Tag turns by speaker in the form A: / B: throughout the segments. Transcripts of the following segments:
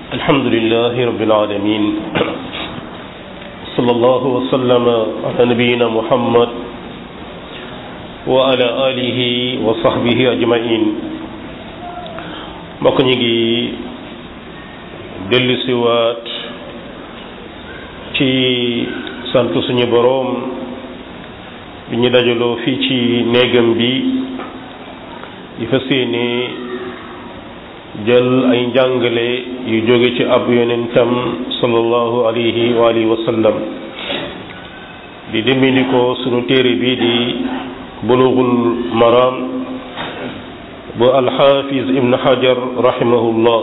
A: الحمد لله رب العالمين صلى الله وسلم على نبينا محمد وعلى آله وصحبه أجمعين mbokk ñi ngi dellu siwaat ci sant suñu boroom bi ñu dajaloo fii ci néegam bi di fas yéene jël ay njàngale yu jóge ci ab yonentam sallallahu alayhi wa alihi wa sallam di dimbali ko sunu téere bi di bulughul maram bu alxaafiz ibn hajar rahimahullah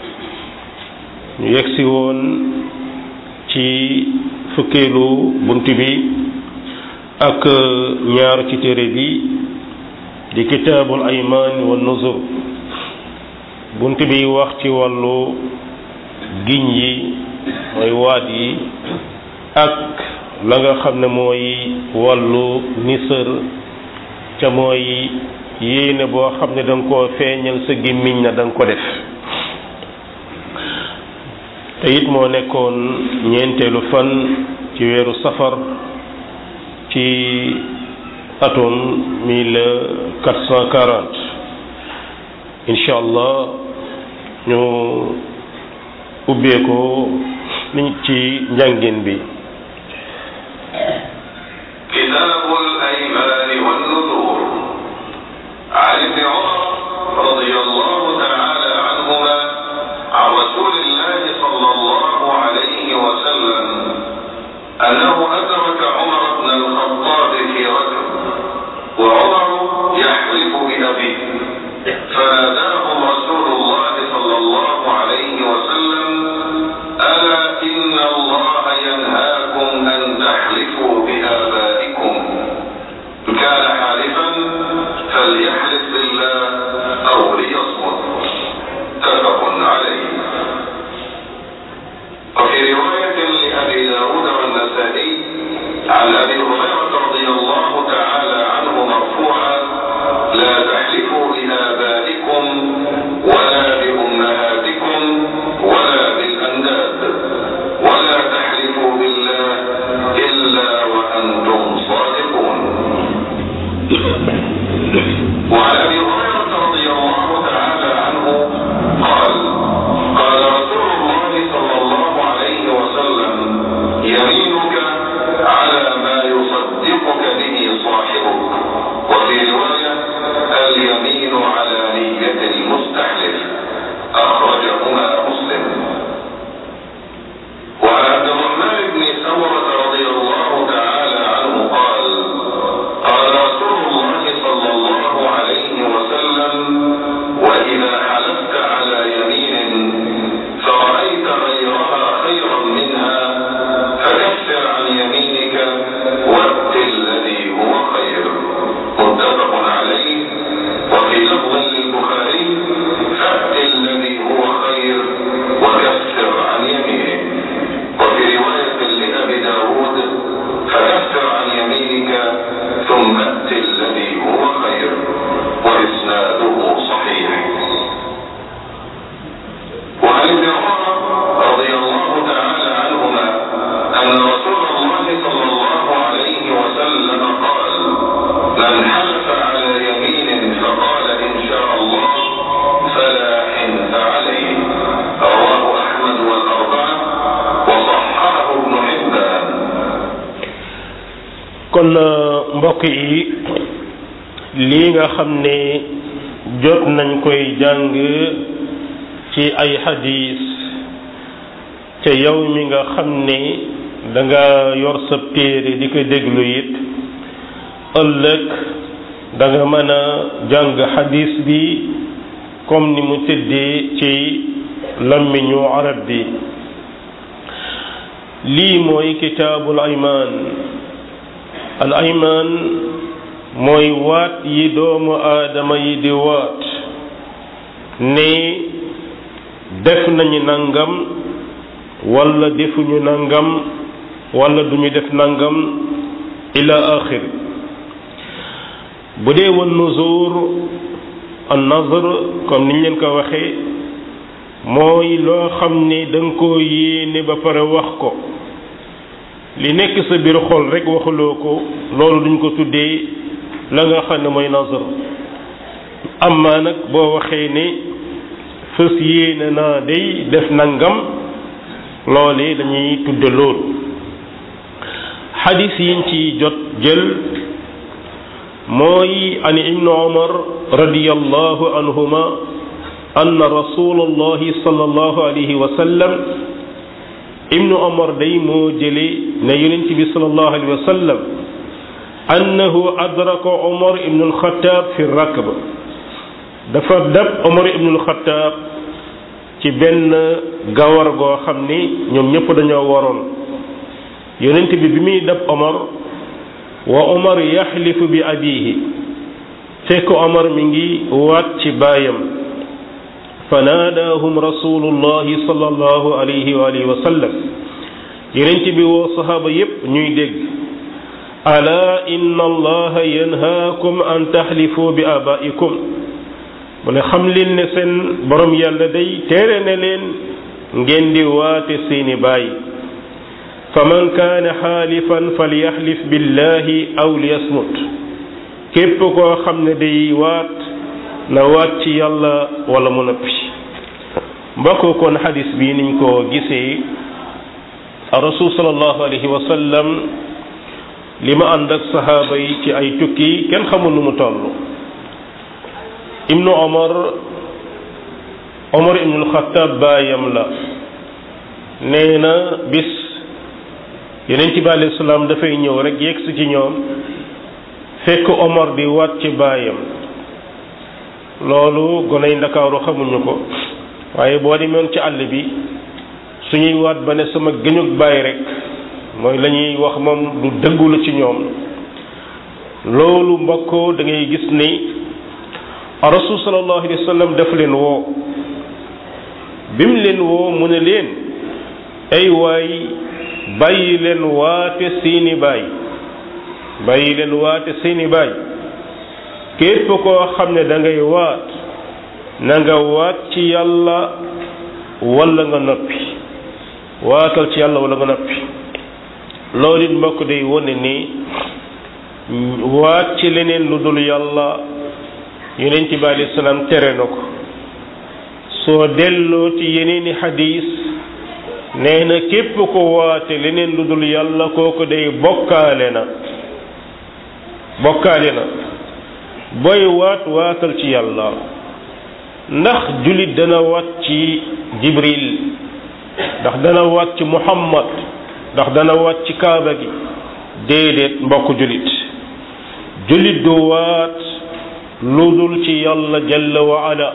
A: ñu yegsi woon ci fukkeelu bunt bi ak ñaar ci téere bi di kitaabul aymaan wa nuzur bunt bi wax ci wàllu giñ yi mooy waat yi ak la nga xam ne mooy wàllu nisër ca mooy yéene boo xam ne danga koo feeñal sa gémmiñ na danga ko def te it moo nekkoon ñeenteelu fan ci weeru safar ci atum mille quatre cent quarante incha allah ñu ubbee ko niñ ci njàngin bi
B: كتاب الأيمان والنذور عن ابن عمر رضي الله تعالى عنهما عن رسول الله صلى الله عليه وسلم أنه أدرك عمر بن الخطاب في ركب وعمر يحلف بأبيه فناداهم رسول الله صلى الله عليه وسلم ألا إن الله ينهاكم أن تحلفوا بآبائكم كان حالفا فليحلف بالله أو ليصمت متفق عليه وفي رواية لأبي داود والنسائي عن أبي هريرة رضي الله تعالى عنه مرفوعا لا تحلفوا بآبائكم ولا بأمهاتكم ولا بالأنداد ولا تحلفوا بالله إلا وأنتم صادقون وعن أبي هريرة رضي الله تعالى عنه قال قال رسول الله صلى الله عليه وسلم يمينك على ما يصدقك به صاحبك وفي رواية اليمين على نية المستحلف أخرجهما مسلم وعن عبد الرحمن بن سمرة رضي الله تعالى عنه قال قال رسول الله صلى الله عليه وسلم وإذا حلفت على يمين فرأيت غيرها خيرا منها فكفر عن يمينك وات الذي هو خير متفق عليه وفي لفظ للبخاري فات الذي هو خير وكفر عن يمينك وفي رواية لأبي داود فكفر عن يمينك ثم ات الذي هو خير وإسناده صحيح وعن ابن عمر رضي الله تعالى عنهما أن رسول الله صلى الله عليه وسلم قال من حلف على يمين فقال إن شاء الله فلا حنث عليه رواه أحمد والأربعة وصححه ابن حبان
A: kon mbokk yi lii nga xam ne jot nañ koy jàng ci ay xadis ca yow mi nga xam ne danga yor sa téere di ko déglu it ëllëg danga mën a jàng xadis bi comme ni mu tëddee ci làmmiñu arab bi lii mooy kitaabul aymaan al aymaan mooy waat yi doomu aadama yi di waat ne def nañu nangam wala defuñu nangam wala duñu def nangam ila axir bu dee woon nuzur an nazr comme niñ leen ko waxee mooy loo xam ne da nga koo yéene ba pare wax ko li nekk sa biir xol rek waxuloo ko loolu duñ ko tuddee la nga xam ne mooy nazar amma nag boo waxee ne fës yéene naa day def nangam loole dañuy tudde loolu xadis yiñ ci jot jël mooy an ibnu umar radiyallahu anhuma anna rasulallahi sallallahu alayhi wa sallam ibnu umar day moo jële ne yonent bi sallallahu alayhi wa sallam annahu adraka umar ibnu alxataab fi rakba dafa dab umar ibnu alxataab ci benn gawar goo xam ni ñoom ñëpp dañoo waroon yonent bi bi muy dab omar wa omar yaxlifu bi abihi fekk omar mi ngi waat ci baayam fa naadaahum rasulullahi sallallahu alayhi wa alihi wa sallam yonent bi woo sahaaba yépp ñuy dégg ala inna allaha yanhaakum an taxlifu bi abaikum mu ne xam leen ne seen borom yàlla day tere ne leen ngeen di waate seeni baay fa man kaane xaalifan falyaxlif billahi aw liyasmut képp koo xam ne day waat na waat ci yàlla wala mu noppi mbokk kon xadis bi niñ ko gisee rasul sallallahu alayhi wa sallam li ma ànd ak sahaaba yi ci ay tukki kenn xamul nu mu toll ibnu omar omar ibnul xataab baayam la nee na bis yeneen ci bi alayhi salaam dafay ñëw rek yegg si ci ñoom fekk omar di waat ci baayam loolu goney ndakaaru xamuñu ko waaye boo demoon ci àll bi suñuy waat ba ne sama gëñug baay rek mooy la ñuy wax moom du dëggu la ci ñoom loolu mbokk da ngay gis ni rasul sallallahu alayhi wa sallam daf leen woo bim leen woo mu ne leen ay waay bàyyi leen waate seeni baay bàyyi leen waate seeni baay képp koo xam ne da ngay waat na nga waat ci yàlla wala nga noppi waatal ci yàlla wala nga noppi loolu it mbokk day wone ni waat ci leneen lu dul yàlla yonent bi alayhi salaam tere na ko soo delloo ci yeneeni xadiis nee na képp ko waate leneen lu dul yàlla kooku day bokkaale na bokkaale na booy waat waatal ci yàlla ndax jullit dana waat ci jibril ndax dana waat ci muhammad ndax dana waat ci kaaba gi déedéet mbokk jullit jullit du waat lu dul ci yàlla jalla wa ala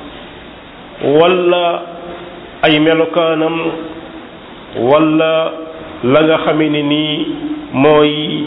A: wala ay melokaanam wala la nga xame ne nii mooy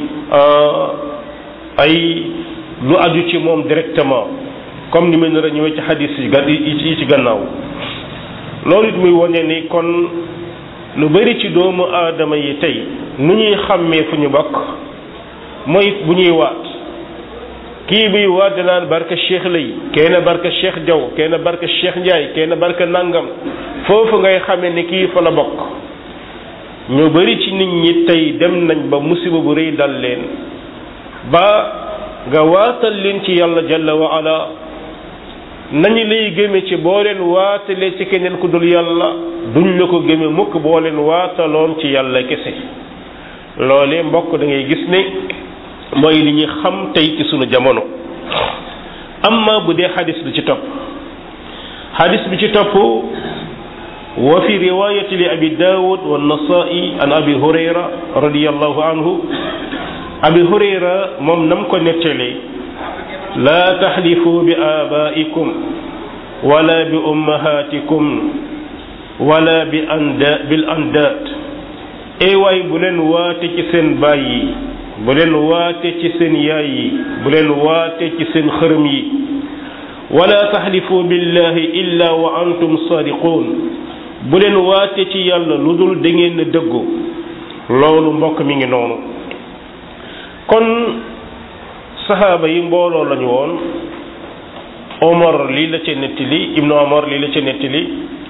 A: ay lu aju ci moom directement comme ni ma nar a ñëwee ci xadis yi ga yi ci gannaaw loolu it muy wane ni kon lu bari ci doomu aadama yi tey nu ñuy xàmmee fu ñu bokk mooy bu ñuy waat kii biy waat danaan barka cheikh lay kenn barka cheikh jaw kenn barka cheikh njaay kenn barka nangam foofu ngay xamee ni kii fa la bokk ñu bari ci nit ñi tey dem nañ ba musiba bu rëy dal leen ba nga waatal leen ci yàlla jalla wa ala nañu lay gëme ci boo leen waatalee ci keneen ku dul yàlla duñ la ko gëme mukk boo leen waataloon ci yàlla kese loole mbokk da ngay gis ne mooy li ñu xam tey ci sunu jamono amma bu dee xadis bi ci topp xadis bi ci topp wa fi riwayati li abi daawud wa nasai an abi hurayra radiallahu anhu abi hurayra moom nam ko nettalee laa taxlifu bi aabaikum wala bi ummahatikum wala bi anda bil andaat ey waay bu leen waate ci seen baay yi bu leen waate ci seen yaay yi bu leen waate ci seen xërëm yi wala taxlifu billahi illa wa antum sadiqun bu leen waate ci yàlla lu dul da ngeen dëggu loolu mbokk mi ngi noonu kon saxaaba yi mbooloo lañu woon omar lii la ca nettali ibnu omar lii la ca nettali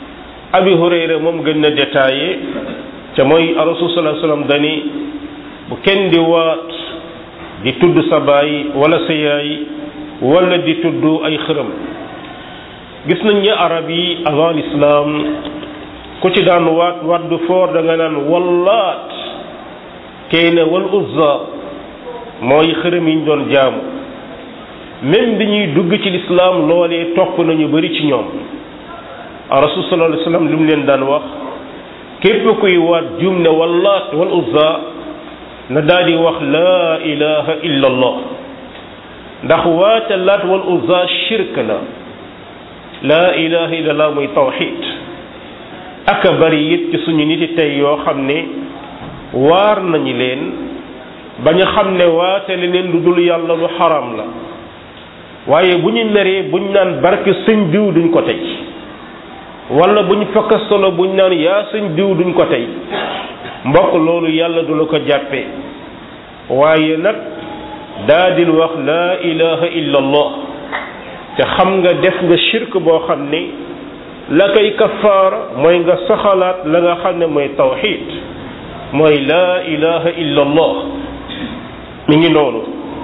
A: abi hurayra moom gën na détaillé te mooy rasul sallallahu alayhi wasallam dani bu kenn di waat di tudd sa baay wala sa yaay wala di tudd ay xërëm gis nañ ne arab yi avant l'islam ku ci daan waat waat du foor da nga naan wallaat kay ne wal uzza mooy xërëm yi ñu doon jaamu même bi ñuy dugg ci l'islam loolee topp nañu bari ci ñoom rasul sallallahu alayhi wasallam lu mu leen daan wax képp kuy waat jum ne wallaat wal uzza na daal di wax laa ilaha illa allah ndax waata laat wal uzza shirk la laa ilaha illa allah muy tawxid aka bari it ci suñu niti tey yoo xam ne waar nañu leen ba ñu xam ne waatale leen lu dul yàlla lu xaram la waaye bu ñu meree buñ naan barke sëñ diw duñ ko tey wala bu ñu fakka solo bu ñu naan yaa sëñ diw duñ ko tey mbokk loolu yàlla du la ko jàppee waaye nag daadil wax laa ilaha illa allah te xam nga def nga shirk boo xam ne la koy kafaara mooy nga saxalaat la nga xam ne mooy tawxid mooy laa ilaha illa allah mi ngi noonu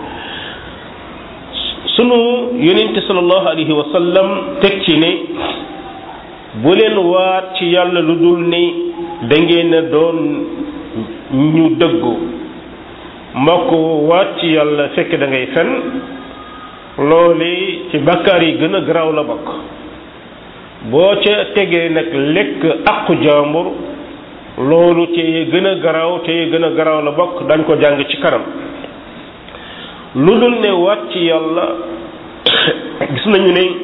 A: sunu yonente sallallahu alayhi wa sallam teg ci ne bu leen waat ci yàlla lu dul ni da ngeen a doon ñu dëggu mbokk waat ci yàlla fekk da ngay fen loole ci bakkaar yi gën a garaaw la bokk boo ca tegee nag lekk aqu jàmbur loolu te gën a garaaw te gën a garaaw la bokk dañ ko jàng ci kanam lu dul ne waat ci yàlla gis nañu ne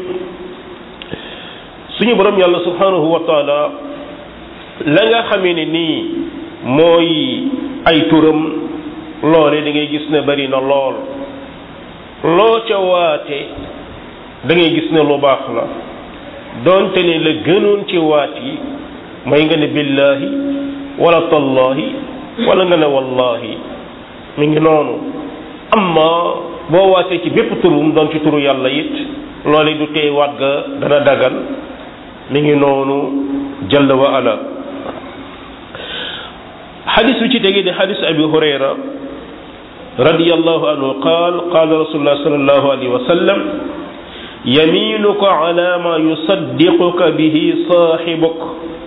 A: suñu borom yàlla subhanahu wa taala la nga xamee ne nii mooy ay turam loole da ngay gis ne bari na lool loo ca waate da ngay gis ne lu baax la doonte ne la gënoon ci waat yi mooy nga ne billahi wala tallahi wala nga ne wallahi mi ngi noonu amma boo waatee ci bépp turum doon ci turu yàlla it loole du tey waat ga dana dagan mi ngi noonu jalla wa ala xadis bi ci tege di xadis abi hurayra radiyallahu anhu qaal qaala rasulullah sallallahu alayhi wa sallam yaminuka ala ma yusaddiquka bihi saaxibuk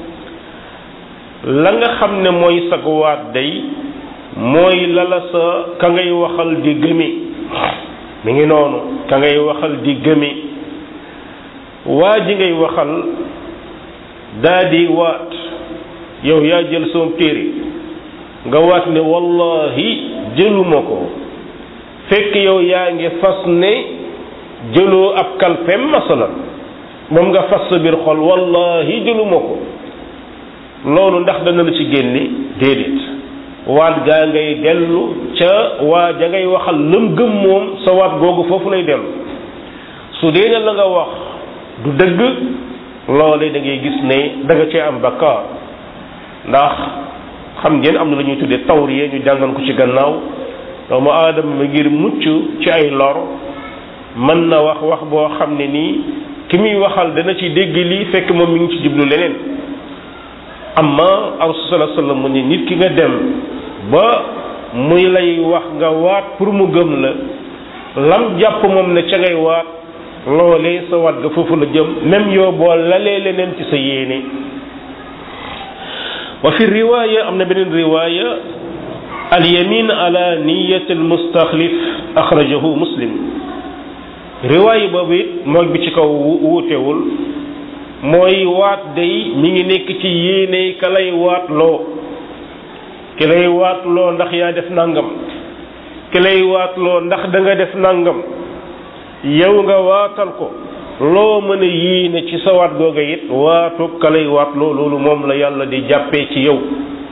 A: la nga xam ne mooy sag waat day mooy lala sa ka ngay waxal di gëmi mi ngi noonu ka ngay waxal di gëmi waa ji ngay waxal daa di waat yow yaa jël soom téere nga waat ne wallahi jëluma ko fekk yow yaa ngi fas ne jëloo ab kalpem masalan moom nga fas sa biir xol wallahi jëluma ko loolu ndax dana la ci génne déedéet waat gaa ngay dellu ca waa ja ngay waxal lëm gëm moom sa waat googu foofu lay dellu su dee ne la nga wax du dëgg loole da ngay gis ne da nga cee am bakkaar ndax xam ngeen am na lu ñuy tuddee tawriye ñu jàngal ko ci gannaaw doomu aadama ma ngir mucc ci ay lor mën na wax wax boo xam ne nii ki muy waxal dana ci dégg lii fekk moom mi ngi ci jublu leneen amma rasul sallallahu alayhi wasallam mu ne nit ki nga dem ba muy lay wax nga waat pour mu gëm la lam jàpp moom ne ca ngay waat loolee sa waat ga foofu la jëm même yow boo lalee leneen ci sa yéene wa fi riwaaya am na beneen riwaaya al yamin ala niyati al mustaxlif axrajahu muslim riwaaya boobu it moog bi ci kaw wuutewul mooy waat day mi ngi nekk ci yéene ka lay waat loo ki lay waat loo ndax yaa def nangam ki lay waat loo ndax da nga def nangam yow nga waatal ko loo mën a yéene ci sa waat googa it waatu ka lay waat loo loolu moom la yàlla di jàppee ci yow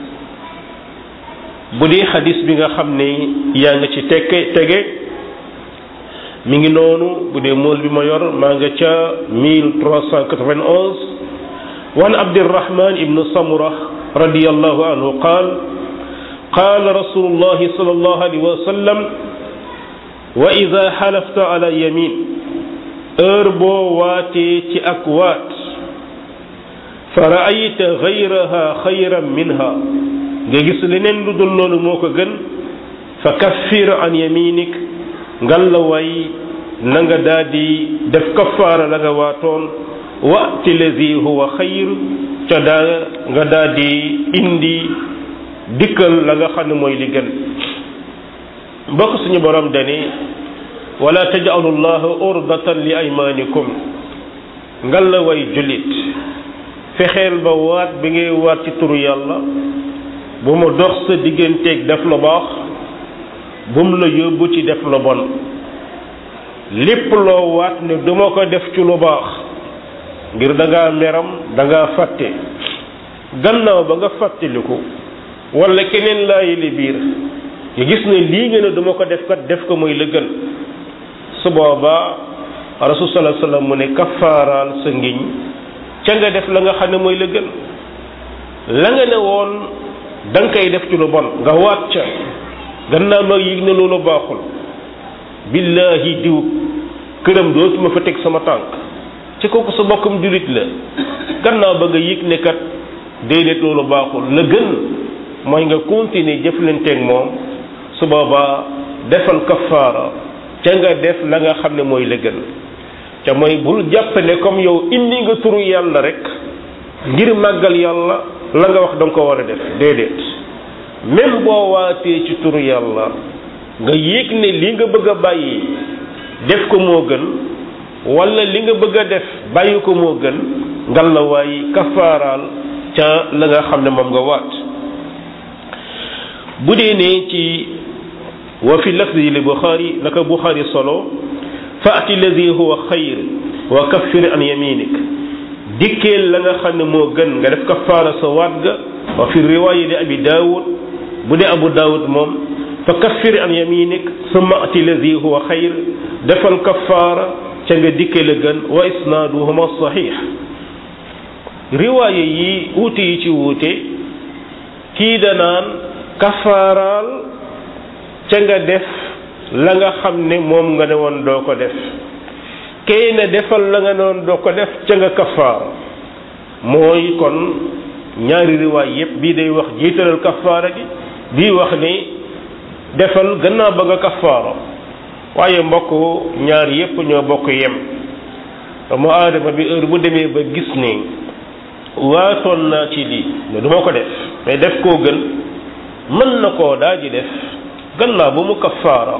A: bu dee xadis bi nga xam ne yaa nga ci tekke tege mi ngi noonu bu dee mool bi ma yor maa nga ca 1391 wan abdirahman ibnu samura radiallahu anhu qaal qaal rasulullahi sallallahu alayhi wa sallam wa ida xalafta ala yamin heure boo waatee ci ak waat fa raayta gayraha xayran minha nga gis leneen lu dul loolu moo ko gën fa kaffir an yaminik ngal la way na nga daa di def kafaara la nga waatoon wati lazi huwa xayr ca daa nga daa di indi dikkal la nga xam ne mooy li gën mbokk suñu borom dani wala tajalu llaha urdatan li aymanikum ngal la way jullit fexeel ba waat bi ngay waat ci turu yàlla bu mu dox sa digganteeg def lu baax bu mu la yóbbu ci def lu bon lépp loo waat ne duma ko def ci lu baax ngir da ngaa meram da ngaa fàtte gannaaw ba nga fàttaliku wala keneen laa yële biir nga gis ne lii nga ne duma ko def kat def ko mooy la gën su boobaa rasul sallallahu alayhi wasallam mu ne kafaaraal sa ngiñ ca nga def la nga xam ne mooy la gën la nga ne woon da nga koy def ci lu bon nga waat ca gannaaw ma yëg ne loolu baaxul billahi diw këram dootuma fa teg sama tànk ci kooku sa bokkam julit la gannaaw ba nga yëg ne kat déedéet loolu baaxul la gën mooy nga continuer jëflanteeg moom su boobaa defal kafaara ca nga def la nga xam ne mooy la gën ca mooy bul jàpp ne comme yow indi nga turu yàlla rek ngir màggal yàlla la nga wax danga ko war a def déedéet même boo waatee ci turu yàlla nga yéeg ne li nga bëgg a bàyyi def ko moo gën wala li nga bëgg a def bàyyi ko moo gën ngal la waay kafaaraal ca la nga xam ne moom nga waat bu dee ne ci wa fi lafzi li buxaari naka buxaari solo faati lazi huwa xayr wa kaffir an yaminik dikkeel la nga xam ne moo gën nga def kafaara sa waat ga wa fi riwaaya li abi daawud bu dee abu daawud moom fa kaffir an yaminik summa ati lazi huwa xayr defal kafaara ca nga dikkee la gën wa isnaaduhuma saxiix riwaaya yi wuute yi ci wuute kii danaan kafaaraal ca nga def la nga xam ne moom nga ne woon doo ko def kay na defal la nga ne woon doo ko def ca nga kafaara mooy kon ñaari riwaay yépp bii day wax jiitalal kafaara gi bii wax ni defal gannaaw ba nga kafaara waaye mbokk ñaar yépp ñoo bokk yem mu aadama bi heure bu demee ba gis ni waatoon naa ci lii ne duma ko def mais def koo gën mën na koo daa ji def gannaaw ba mu kafaara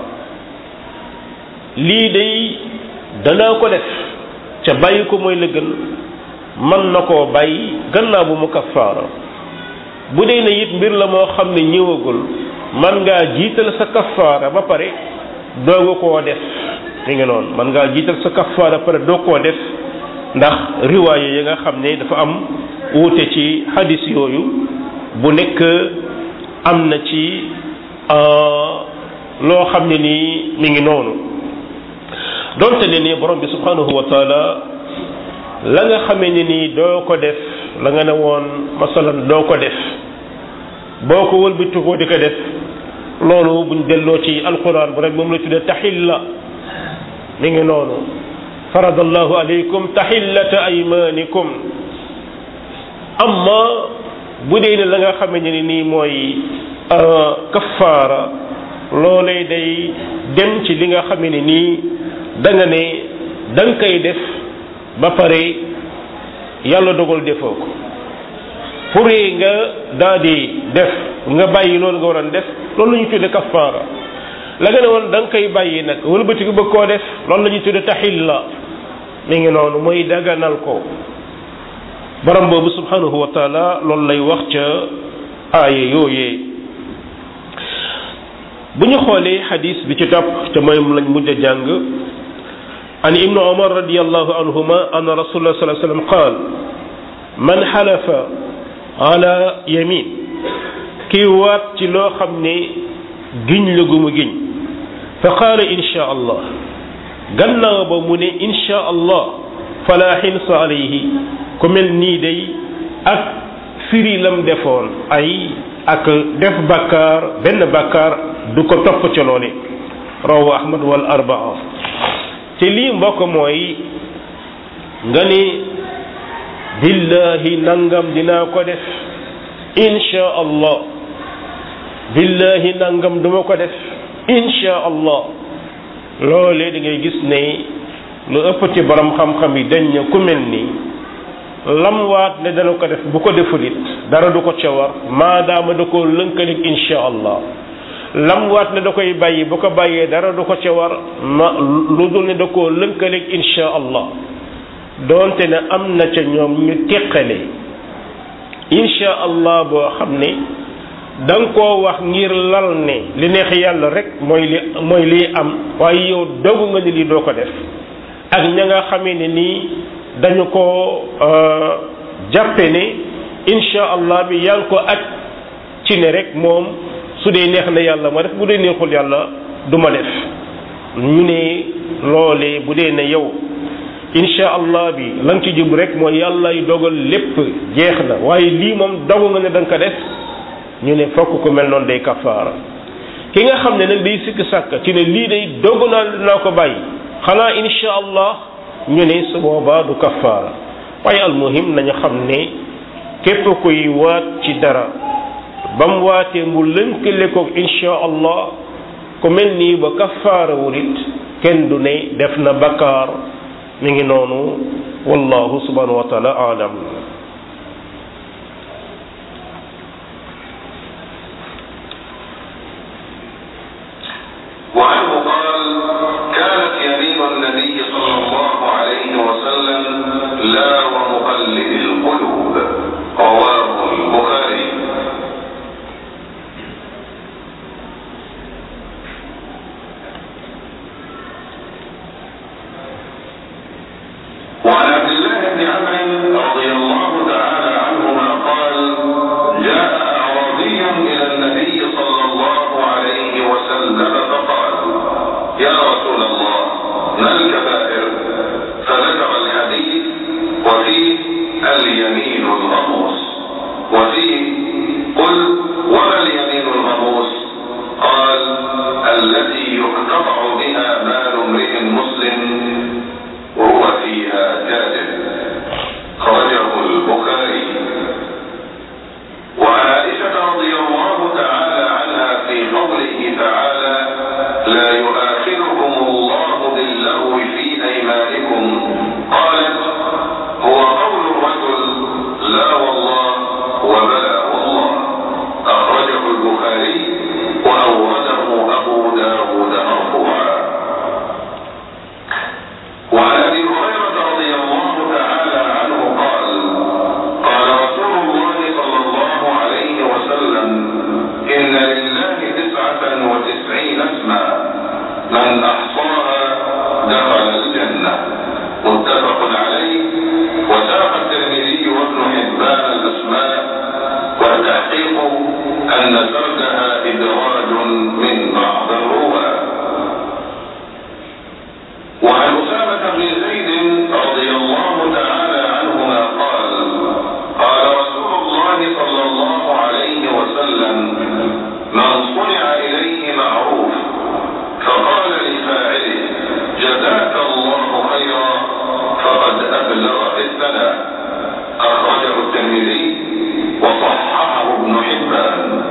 A: lii day danaa ko def ca bàyyi ko mooy la gën mën na koo bàyyi gannaaw ba mu kafaara bu dee ne it mbir la moo xam ne ñëwagul man ngaa jiital sa kafaara ba pare dooga koo def mi ngi noonu man ngaa jiital sa kafaara ba pare doo koo def ndax riwaaye yi nga xam ne dafa am wuute ci hadis yooyu bu nekk am na ci loo xam ne nii mi ngi noonu donte ne ni borom bi subhanahu wa taala la nga xamee ne nii doo ko def la nga ne woon masalan doo ko def boo ko wëlbati ko di ko def loolu buñ delloo ci alquran bu rek moom la tuddee taxilla mi ngi noonu faradallahu alaykum taxillata aymanikum amma bu dee ne la nga xamee ne nii mooy kafaara loolee day dem ci li nga xamee ne nii da nga ne da nga koy def ba pare yàlla dogal defoo ko pour nga daal di def nga bàyyi loolu nga waroon def loolu la ñuy tudde kafaara la nga ne woon da nga koy bàyyi nag wëlbati ko bëgg koo def loolu la ñuy tudde taxilla mi ngi noonu mooy daganal ko borom boobu subhanahu wa taala loolu lay wax ca aaya yooyee bu ñu xoolee xadis bi ci topp te mooy lañ mujj a jàng an ibnu umar radiallahu anhuma anna rasulullah sallallahu alayhi wasallam qaal man xalafa ala yamin kii waat ci loo xam ne giñ la gu mu giñ fa qaala insha allah gannaaw ba mu ne insha allah fala xinsa alayhi ku mel nii day ak firi lam defoon ay ak def bakkaar benn bakkaar du ko topp ca loole rawahu ahmad wal arbaa te lii mbokk mooy nga ni billahi nangam dinaa ko def insha allah billahi nangam duma ko def insha allah loolee da ngay gis ne lu ëpp ci borom xam-xam yi dañ ne ku mel ni lam waat ne dana ko def bu ko defulit dara du ko ca war maadaama da koo lënkalik insha allah lam waat ne da koy bàyyi bu ko bàyyee dara du ko ca war ma lu dul ne da koo lënkalik insha allah doonte ne am na ca ñoom ñu teqale insha allah boo xam ne da nga koo wax ngir lal ne li neex yàlla rek mooy li mooy liy am waaye yow dogu nga ni lii doo ko def ak ña nga xamee ne nii dañu ko jàppe ne insha allah bi yaa ngi ko aj ci ne rek moom su dee neex na yàlla ma def bu dee neexul yàlla du ma def ñu ne loolee bu dee ne yow insha allah bi la nga ci jub rek mooy yàlla yu dogal lépp jeex na waaye lii moom dogu nga ne da nga ko def ñu ne fokk ku mel noonu day kafaara ki nga xam ne nag day sikk sàkk ci ne lii day dogu naa dinaa ko bàyyi xanaa insha allah ñu ne su boobaa du kafaara waaye almuhim nañu xam ne képp kuy waat ci dara ba mu waatee mu lënkale ko insha allah ku mel nii ba kafaara wulit kenn du ne def na bakkaar mi ngi noonu wallahu subhanahu wa taala alam
B: وعنه قال كانت يمين النبي صلى الله عليه وسلم لا ومقلب القلوب رواه البخاري وعن عبد الله بن عمرو رضي الله تعالى عنهما قال جاء أعرابي إلى النبي صلى الله عليه وسلم فقال يا رسول الله ما الكبائر فذكر الحديث وفيه اليمين الغموس وفيه قل وما اليمين الغموس قال التي يقتطع بها مال امرئ مسلم وهو فيها كاذب خرجه البخاري وعن عائشة رضي الله تعالى عنها في قوله تعالى لا يؤاخذكم الله باللغو في أيمانكم قالت هو قول الرجل لا والله وبلا والله أخرجه البخاري وأورده أبو داود مرفوعا وعن ابي هريره رضي الله تعالى عنه قال قال رسول الله صلى الله عليه وسلم ان لله تسعه وتسعين اسما من احصاها دخل الجنه متفق عليه وساق الترمذي وابن حبان الاسماء والتحقيق ان سردها ادراج من بعض الرواه وعن أسامة بن زيد رضي الله تعالى عنهما قال قال رسول الله صلى الله عليه وسلم من صنع إليه معروف فقال لفاعله جزاك الله خيرا فقد أبلغ في الثناء أخرجه الترمذي وصححه ابن حبان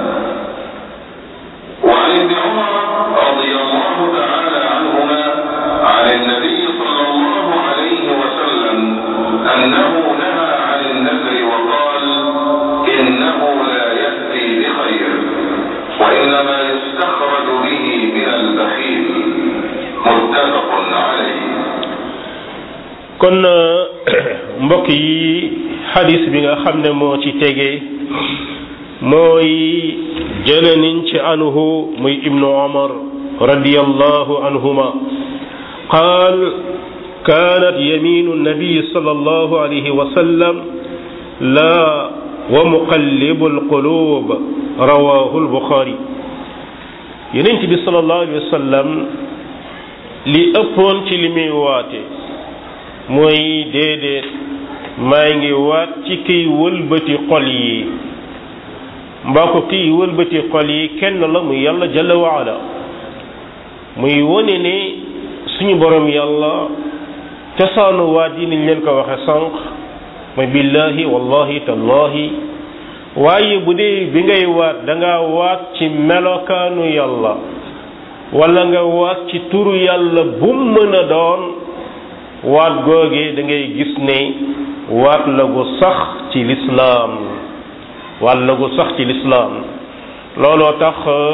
B: وعن ابن عمر رضي الله تعالى عنهما عن النبي صلى الله عليه وسلم أنه نهى عن النذر وقال إنه لا يأتي بخير وإنما يستخرج به من البخيل متفق عليه
A: kon mbokk yi xadis bi nga xam ne moo ci tege mooy jële niñ ci anhu muy ibnu omar radiallahu anhuma qaal كانت يمين النبي صلى الله عليه وسلم لا ومقلب القلوب رواه البخاري يننت بي صلى الله عليه وسلم li ëppoon ci li muy waate mooy déedéet maa ngi waat ci kiy wëlbati xol yi mbaa ko kiy wëlbati xol yi kenn la muy yàlla jalla waala muy wone ne suñu borom yàlla cosaanu waat yi niñ leen ko waxe sànq mooy billahi wallahi tallahi waaye bu dee bi ngay waat da nga waat ci melokaanu yàlla wala nga waat ci turu yàlla bu mën a doon waat googee da ngay gis ne waat la gu sax ci lislaam waat la gu sax ci lislaam looloo tax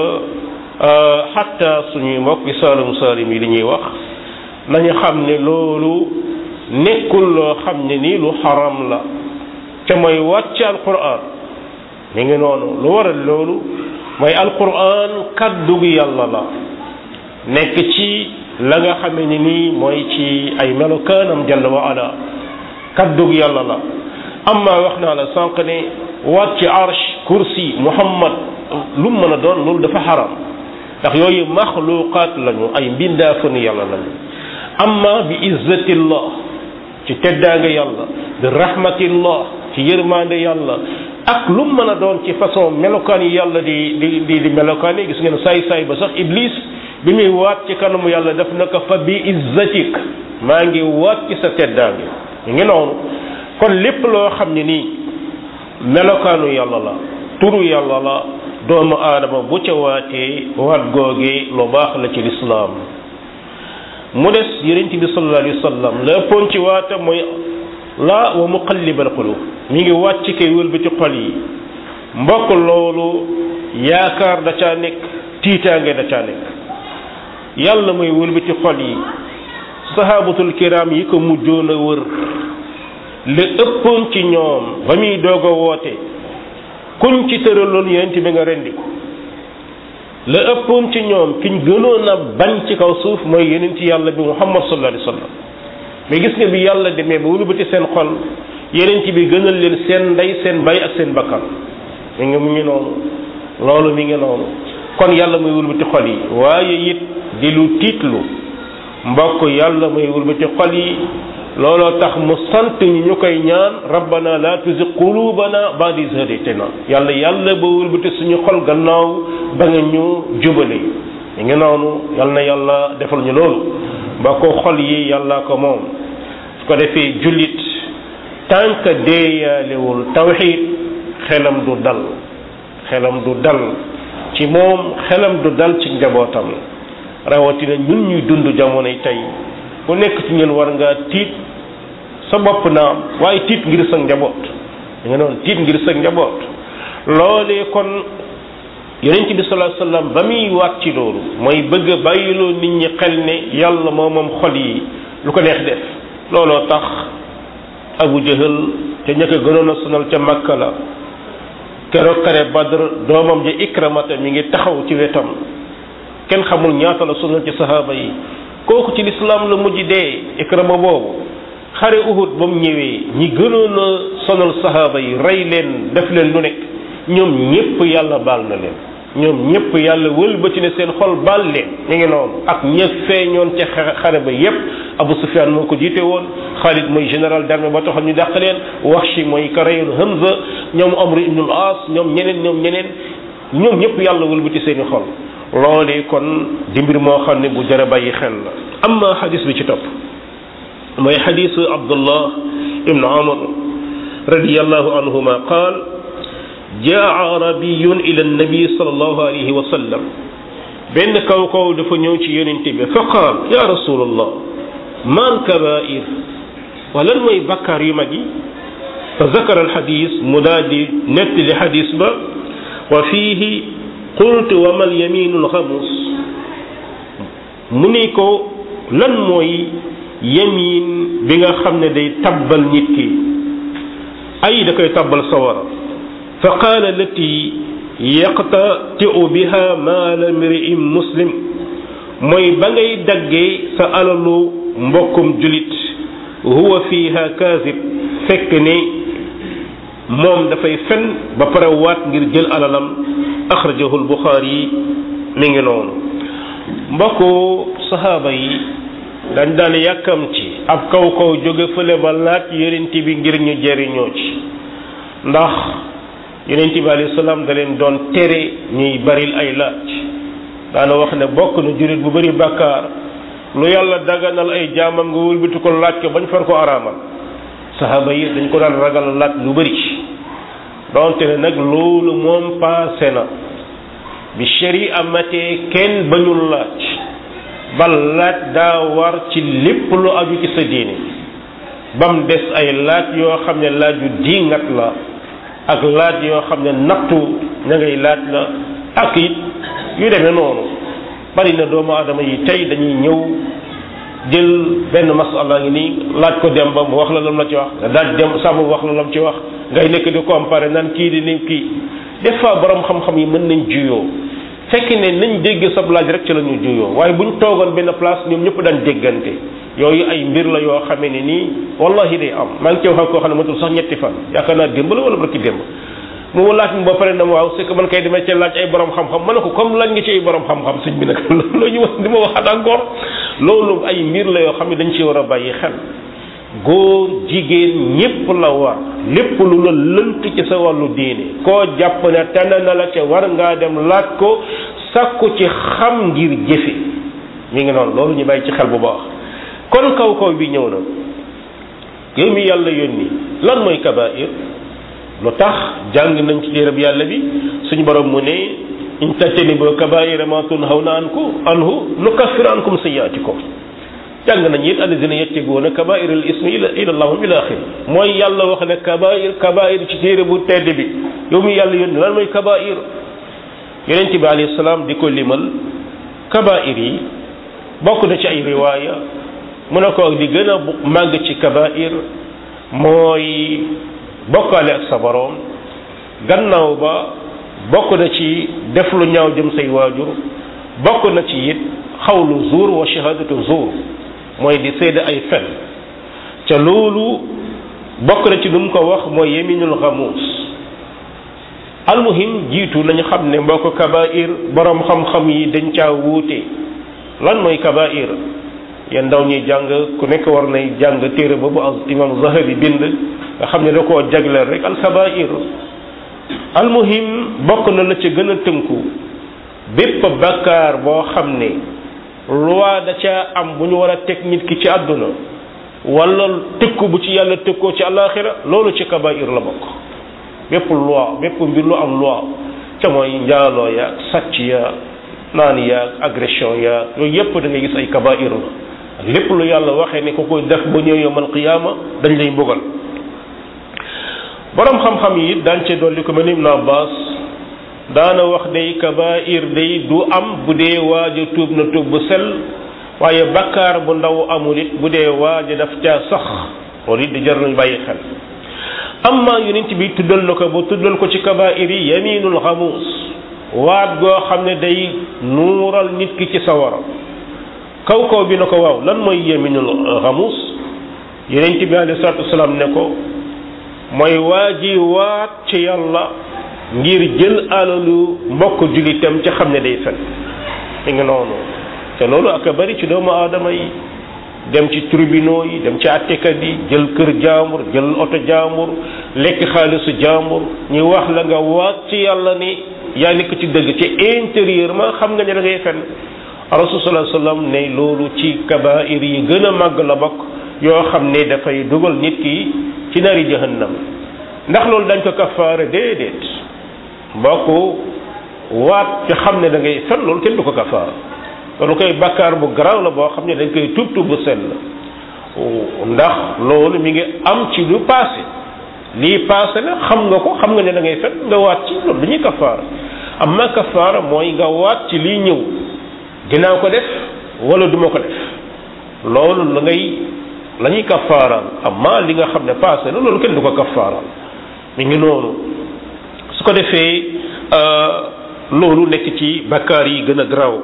A: xatta suñuy mbokki saalum saalim yi li ñuy wax nañu xam ne loolu nekkul loo xam ne nii lu xaram la te mooy wàcc alquran mi ngi noonu lu waral loolu mooy alquran kaddu gi yàlla la nekk ci la nga xam ne nii mooy ci ay melokaanam jalla wa ala kaddu gi yàlla la amma wax naa la sànq ne waat ci arsh kursi muhammad lu mu mën a doon loolu dafa xaram ndax yooyu maxluqaat lañu ay mbindaafanu yàlla lañu amma bi izzatillah ci teddaanga yàlla bi rahmatillah ci yërmande yàlla ak lu mën a doon ci façon melokaan yi yàlla di di di di melokaan yi gis ngeen saay saay ba sax iblis bi muy waat ci kanamu yàlla def na ko fa bi izzatik maa ngi waat ci sa teddaange ñu ngi noonu kon lépp loo xam ne nii melokaanu yàlla la turu yàlla la doomu aadama bu ca waatee waat googee lu baax la ci lislaam mu des yonent bi sallallahu alayhi wa sallam la ëppoon ci waata mooy la wa muqallibal qulub mi ngi wàcc kay wëlbati xol yi mbokk loolu yaakaar da caa nekk tiitaange da caa nekk yàlla mooy wëlbati xol yi sahabatul kiram yi ko mujjoon a wër la ëppoon ci ñoom ba muy doog a woote kuñ ci tëraloon yonent bi nga rendi ko la ëppoon ci ñoom kiñ gënoon a bañ ci kaw suuf mooy yonent yàlla bi muhammad sallallahu alayhi wa sallam mais gis nga bi yàlla demee ba wëlbati seen xol yonent bi gënal leen seen ndey seen bay ak seen bakkan mi ngi mu ngi noonu loolu mi ngi noonu kon yàlla muy wëlbati xol yi waaye it di lu tiitlu mbokk yàlla muy wëlbati xol yi looloo tax mu sant ñi ñu koy ñaan rabbana la tuzigh qulubana ba'da idh hadaytana yàlla yàlla ba wëlbati suñu xol gannaaw ba nga ñu jubale mi ngi noonu yal na yàlla defal ñu loolu ba ko xol yi yàlla ko moom su ko defee jullit tant que deeyaalewul tawxid xelam du dal xelam du dal ci moom xelam du dal ci njabootam rawatina ñun ñuy dund jamonoy tey ku nekk ci ñun war ngaa tiit sa bopp naam waaye tiit ngir sa njaboot da nga noonu tiit ngir sa njaboot loolee kon yonent bi sallallahu alayhi wasallam ba muy waat ci loolu mooy bëgg a bàyyiloo nit ñi xel ne yàlla moo moom xol yi lu ko neex def looloo tax abu jahal te ña ko gënoon a sonal ca makka la keroog kare badr doomam ja ikramata mi ngi taxaw ci wetam kenn xamul ñaata la sonal ci sahaaba yi kooku ci lislaam la mujj dee ikrama boobu xare uhud ba mu ñëwee ñi gënoon a sonal sahaaba yi rey leen def leen lu nekk ñoom ñépp yàlla baal na leen ñoom ñépp yàlla wëlbati ne seen xol baal leen ñu ngi noonu ak ña feeñoon ca xare ba yépp Abu Sufyaan moo ko jiite woon Xaalid mooy général d'armée ba taxoon ñu dàq leen Wahshi mooy ka reyoon Hamza ñoom Amr ibn al-As ñoom ñeneen ñoom ñeneen ñoom ñépp yàlla wëlbati seeni xol loolee kon di mbir moo xam ne bu jara bàyyi xel la amma xadis bi ci topp mooy xadisu Abdullah ibn Amr radiyallahu anhuma qaal jaa arabiyun ila nabi sallallahu alayhi wa sallam benn kaw kaw dafa ñëw ci yonente bi fa qaal ya rasulallah man kabair wa lan mooy bakkaar yu mag yi fa zakara alxadis mu daal di nettali xadis ba wa fiihi qultu wa mal yaminu alxamus mu ni ko lan mooy yamin bi nga xam ne day tabbal nit ki ay da koy tabbal sawara fa qaala lati yaqtatiu biha maala mri'in muslim mooy ba ngay daggee sa alalu mbokkum julit huwa fiha kaazib fekk ne moom dafay fen ba pare waat ngir jël alalam axrajahu albuxaari mi ngi noonu mbokku sahaaba yi dañ daan yàkkam ci ab kaw kaw jóge fële ba laaj yonent bi ngir ñu jëriñoo ci ndax yonent bi alayhi salaam da leen doon tere ñuy baril ay laaj daana wax ne bokk na jurit bu bari bàkkaar lu yàlla daganal ay jaamam nga wëlbati ko laaj ko bañ far ko araamal saxaaba yi dañ ko daan ragal laaj lu bëri donte ne nag loolu moom paase na bi shari amatee kenn bañul laaj bal laaj daa war ci lépp lu aju ci sa diine bam des ay laaj yoo xam ne laaj yu diingat la ak laaj yoo xam ne nattu ña ngay laaj la ak it yu demee noonu bari na doomu aadama yi tey dañuy ñëw jël benn masala ngi nii laaj ko dem ba mu wax la lam la ci wax nga daaj dem sàmm wax la lam ci wax ngay nekk di comparer nan kii di ni kii des fois borom xam-xam yi mën nañ juyoo fekk ne nañ dégg sab laaj rek ci la ñu juyoo waaye buñ toogoon benn place ñoom ñëpp daan déggante yooyu ay mbir la yoo xamee ne nii wallahi day am maa ngi ci wax ak koo xam ne matul sax ñetti fan yaakaar naa démb la wala barki démb mu laaj mu ba pare na ma waaw c'est que man kay demee ci laaj ay borom xam-xam ma ne ko comme laaj nga ci ay borom xam-xam sëñ bi nag loolu ñu wax di ma waxaat encore loolu ay mbir la yoo xam ne dañ ci war a bàyyi xel góor jigéen ñépp la war lépp lu la lënt ci sa wàllu diine koo jàpp ne tànn na la ca war ngaa dem laaj ko sakku ci xam ngir jëfe mi ngi noonu loolu ñu bàyyi ci xel bu baax kon kaw kaw bi ñëw na yow mi yàlla yónni lan mooy kabair lu tax jàng nañ ci téereb yàlla bi suñu borom mu ne in tajtanibu kabaira ma tunhawna anku anhu nukaffir ankum sayyi'atikum jàng nañ it alladina yattaquuna kabair al ismi ila ila allahum ila axir mooy yàlla wax ne kabair kabair ci téere bu tedd bi yow mi yàlla yónni lan mooy kabair yonent bi alayhi salaam di ko limal kabair yi bokk na ci ay riwaaya mu ne ko di gën a màgg ci kabair mooy bokkaale ak sa boroom gannaaw ba bokk na ci def lu ñaaw jëm say waajur bokk na ci it xawlu zuur wa shahadatu zuur mooy di seede ay fen ca loolu bokk na ci lu mu ko wax mooy yeminul xamuus almuhim jiitu nañu xam ne mbokk kabair borom xam-xam yi dañ caa wuute lan mooy kabair yéen ndaw ñuy jàng ku nekk war nay jàng téere boobu ak imam Zahabi bind nga xam ne da koo jagleel rek alkabair almuhim bokk na la ca gën a tënku bépp bakkaar boo xam ne loi da ca am bu ñu war a teg nit ki ci àdduna wala tëkku bu ci yàlla tëkkoo ci àllaaxira loolu ci kabair la bokk bépp loi bépp mbir lu am loi ca mooy njaaloo ya sàcc ya naan ya agression ya yooyu yépp da ngay gis ay kabair la ak lépp lu yàlla waxee ne ku koy def ba ñëw yawmal qiyaama dañ lay mbugal borom xam-xam yi daan cee dolli ko mel ni Ibn Abbas daana wax day kabair day du am bu dee waaja tuub na tuub bu sel waaye bakkaar bu ndaw amul it bu dee waaja daf caa sax loolu it di jar nañ bàyyi xel amma yonent bi tuddal na ko ba tuddal ko ci kabair yi yaminul xamuus waat goo xam ne day nuural nit ki ci sawara kaw kaw bi na ko waaw lan mooy yaminul xamuus yonent bi alayhi salaatu wasalaam ne ko mooy waa ji waat ci yàlla ngir jël alalu mbokk julitam ca xam ne day fen mi ngi noonu te loolu ak a bari ci doomu aadama yi dem ci tribunaux yi dem ci attekat yi jël kër jaambur jël oto jaambur lekk xaalisu jaambur ñu wax la nga waat ci yàlla ni yaa nekk ci dëgg ci intérieurement xam nga ne da ngay fen rasul sallallahu alayhi wasallam ne loolu ci kabair yi gën a màgg la bokk yoo xam ne dafay dugal nit ki ci nari jahannam ndax loolu dañ ko kafaare déedéet mbokk waat ci xam ne da ngay fen loolu kenn du ko kafaara loolu koy bakkaar bu garaaw la boo xam ne dañ koy tuub tuub bu sell ndax loolu mi ngi am ci lu passé lii passé la xam nga ko xam nga ne da ngay fen nga waat ci loolu dañuy kafaara amma kafaara mooy nga waat ci lii ñëw dinaa ko def wala duma ko def loolu la ngay la ñuy kafaaraal amma li nga xam ne passé na loolu kenn du ko kafaaraal mi ngi noonu su ko defee loolu nekk ci bakkaar yi gën a garaaw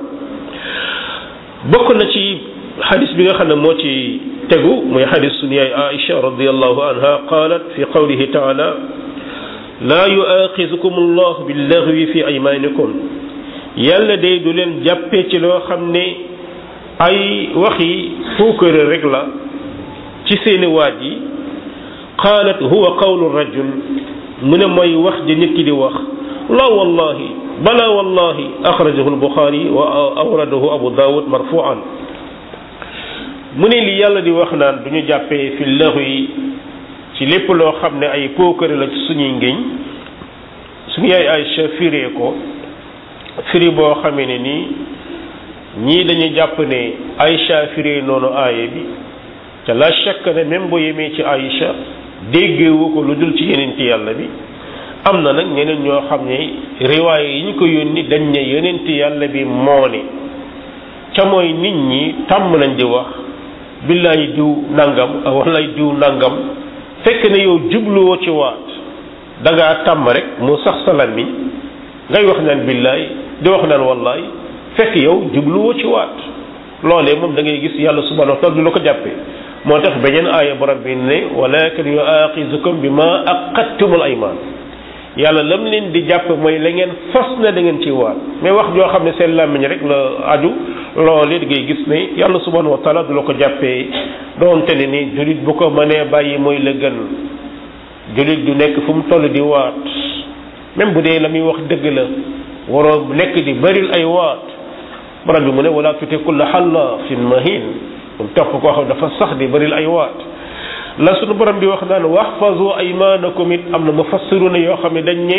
A: bokk na ci xadis bi nga xam ne moo ci tegu muy xadis sunu yaay Aïcha radiyallahu anha qalat fi qawlihi taala laa yuaxizukum allah billaghwi fi aymanikum yàlla day du leen jàppee ci loo xam ne ay waxi fuukare rek la ci seeni waaj yi qaalat huwa qawlu rajul mu ne mooy wax ji nit ki di wax la wallahi bala wallahi axrajahu albuxaari wa awradahu abu daawud marfuan mu ne li yàlla di wax naan du ñu jàppee fi laxu yi ci lépp loo xam ne ay pookare la ci suñuy ngéñ suñu yaay Aïcha firee ko firi boo xamee ne nii ñii dañuy jàpp ne Aïcha firee noonu aaya bi te la shakk ne même boo yemee ci Aïcha déggewu ko lu dul ci yeneen ci yàlla bi am na nag ñeneen ñoo xam ne riwaay yi ñu ko yónni dañ ne yeneen ci yàlla bi moo ne ca mooy nit ñi tàmm nañ di wax billaay diw nangam walaay diw nangam fekk ne yow jubluwoo ci waat da ngaa tàmm rek mu sax sa làmmiñ ngay wax naan billaay di wax naan wallaay fekk yow jubluwoo ci waat loolee moom da ngay gis yàlla subhanahu wa taala du la ko jàppee moo tax beneen aaya borom bi ne walakin yuaxizukum bi ma aqattumul ayman yàlla lam leen di jàpp mooy la ngeen fas na da ngeen ci waat mais wax joo xam ne seen làmmiñ rek la aju loolee da ngay gis ne yàlla subhanahu wa taala du la ko jàppee doonte ne ni julit bu ko mënee bàyyi mooy la gën julit du nekk fu mu toll di waat même bu dee la muy wax dëgg la waroo nekk di bëril ay waat borom bi mu ne wala tuti kulla xallaafin mahin mu topp koo xam dafa sax di bëril ay waat la sunu borom di wax naan waxfazu aymanakum it am na mufassiruna yoo xam ne dañ ne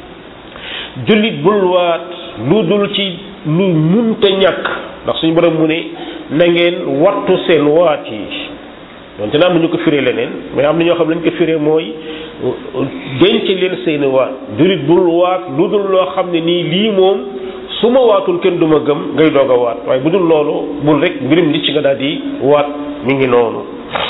A: jullit bul waat lu dul ci lu munta ñàkk ndax suñu borom mu ne na ngeen wattu seen waat yi donte na am na ñu ko firee leneen mais am na ñoo xam ne lañ ko firee mooy denc leen seeni waat jullit bul waat lu dul loo xam ne nii lii moom su ma waatul kenn du ma gëm ngay doog a waat waaye bu dul loolu bul rek mbirim li ci nga daal di waat mi ngi noonu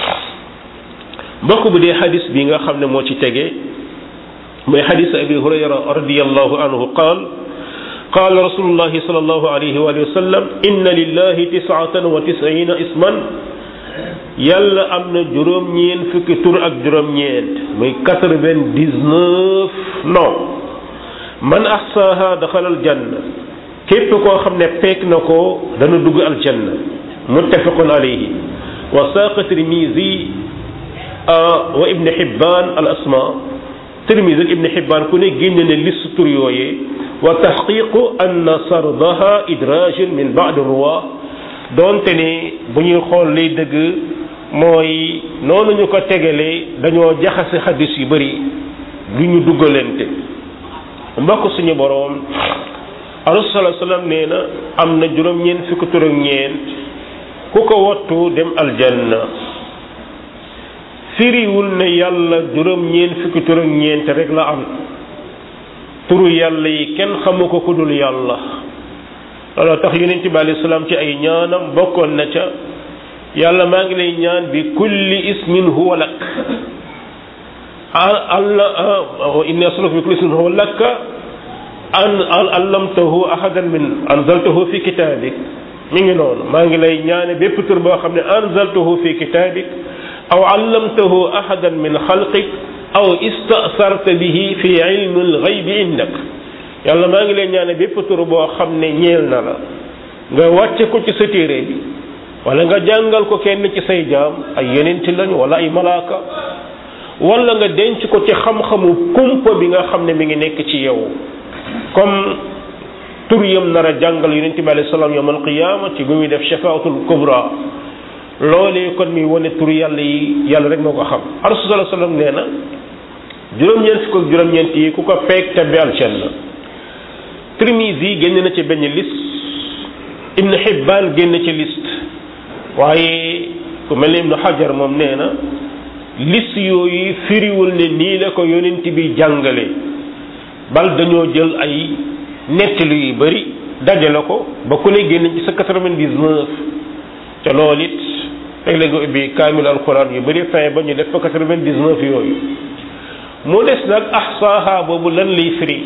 A: mbokk bu dee xadis bi nga xam ne moo ci tege mooy xadis abi hurayra radiallahu anhu qaal qaal rasulullahi sallallahu alayhi wa sallam inna lillahi tisatan wa tisina isman yàlla am na juróom-ñeent fukki tur ak juróom-ñeent muy quatre-vingt-dix-neuf non man ahsaha daxalal janna képp koo xam ne peek na ko dana dugg aljanna muttafaqun alayhi wa saaqa tirmisi wa ibn Hibban al asma Tirmisi ak ibn Hibban ku ne génne ne liste tur yooyee wa taxqiqu anna sardaha idrajun min ba'd ruwa doonte ne bu ñuy xool lay dëgg mooy noonu ñu ko tegalee dañoo jaxase xadis yu bëri du ñu duggalante mbokk suñu boroom rasul sallallahu alayhi wasallam nee na am na juróom-ñeent fukki tur ak ñeent ku ko wattu dem aljanna firiwul ne yàlla juróom-ñeent fukki tur ak ñeent rek la am turu yàlla yi kenn xamu ko ku dul yàlla looloo tax yonent bi alayhi salaam ci ay ñaanam bokkoon na ca yàlla maa ngi lay ñaan bi kulli ismin huwa lak alla inni as'aluka bi kulli ismin huwa lak an allamtahu ahadan min anzaltahu fi kitabik mi ngi noonu maa ngi lay ñaane bépp tur boo xam ne anzaltahu fi kitabik aw allamtahu ahadan min xalqik aw istasarta bihi fi ilmi alxaybi indak yàlla maa ngi lay ñaane bépp tur boo xam ne ñeel na la nga wàcce ko ci sa téere bi wala nga jàngal ko kenn ci say jaam ay yenenti lañu wala ay malaaka wala nga denc ko ci xam-xamu kumpa bi nga xam ne mi ngi nekk ci yow comme tur yam nar a jàngal yonent bi alayhi salaam yawm alqiyama ci bi muy def shafaatul kubra loolee kon mi wane tur yàlla yi yàlla rek moo ko xam rasul sallallahu alayhi wasallam nee na juróom-ñeent fukk ak juróom-ñeent yi ku ko peeg tabbi aljanna Tirmisi yi génn na ci benn liste Ibn Hibban génn ci liste waaye ku mel ni Ibn Hajar moom nee na liste yooyu firiwul ne nii la ko yonent bi jàngale bal dañoo jël ay nettali yu bari dajale ko ba ku ne génn ci sa quatre-vingt-dix-neuf te loolu it léeg-léeg nga ubbi kaamil alquran yu bari fin ba ñu def fa quatre-vingt-dix-neuf yooyu mu des nag ahsaaha boobu lan lay firi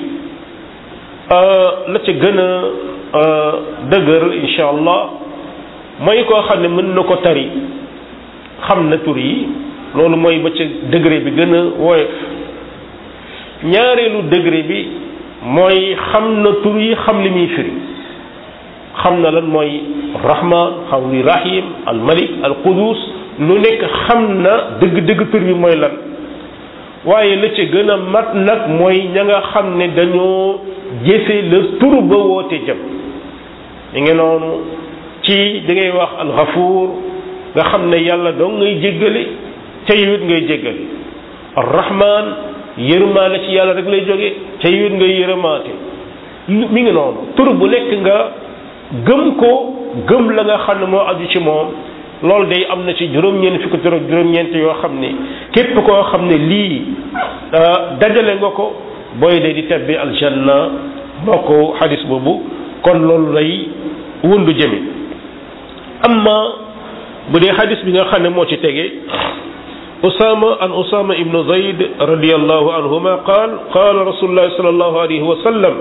A: la ca gën a dëgër insha allah mooy koo xam ne mën na ko tari xam na tur yi loolu mooy ba ca degré bi gën a woyof ñaareelu degré bi mooy xam na tur yi xam li muy firi xam na lan mooy rahman xam li rahim al malik al qudus lu nekk xam na dëgg-dëgg tur bi mooy lan waaye la ca gën a mat nag mooy ña nga xam ne dañoo jëfe la tur ba woote jëm ñu ngi noonu ci da ngay wax alxafuur nga xam ne yàlla doo ngay jéggale ca yiwit ngay jéggale arrahman yërmaale ci yàlla rek lay jóge ca yit nga yërëmaate mi ngi noonu tur bu nekk nga gëm ko gëm la nga xam ne moo aju ci moom loolu day am na ci juróom-ñeent fukki tur ak juróom-ñeent yoo xam ne képp koo xam ne lii dajale nga ko booy de di tebbi aljanna bokk xadis boobu kon loolu lay wundu jëme amma bu dee xadis bi nga xam ne moo ci tege usama an usama ibnu zayd radiallahu anhuma qaal qaala rasulullahi sallallahu alayhi wa sallam